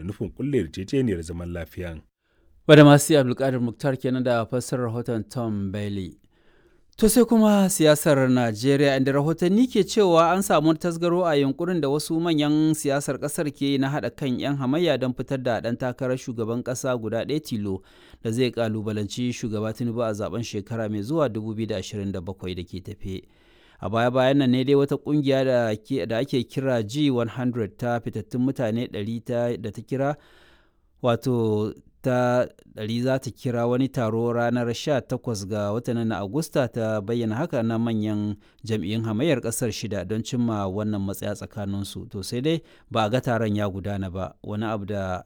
da nufin kulle yarjejeniyar zaman lafiyan. Wadda masu Abdulkadir Muktar kenan da fassarar rahoton Tom Bailey. To sai kuma siyasar Najeriya inda rahotanni ke cewa an samu tasgaro a yunkurin da wasu manyan siyasar kasar ke na haɗa kan 'yan hamayya don fitar da ɗan takarar shugaban ƙasa guda ɗaya tilo da zai kalubalanci shugaba Tinubu a zaben shekara mai zuwa 2027 da ke tafe. A baya-bayan nan ne dai wata kungiya da ake kira G100 ta fitattun mutane 100 da ta kira wato ta ɗari za ta kira wani taro ranar 18 ga watan na Agusta ta bayyana haka na manyan jam'iyyun hamayyar ƙasar shida don cimma wannan matsaya tsakaninsu. To sai dai ba a ga taron ya gudana ba. Wani abu da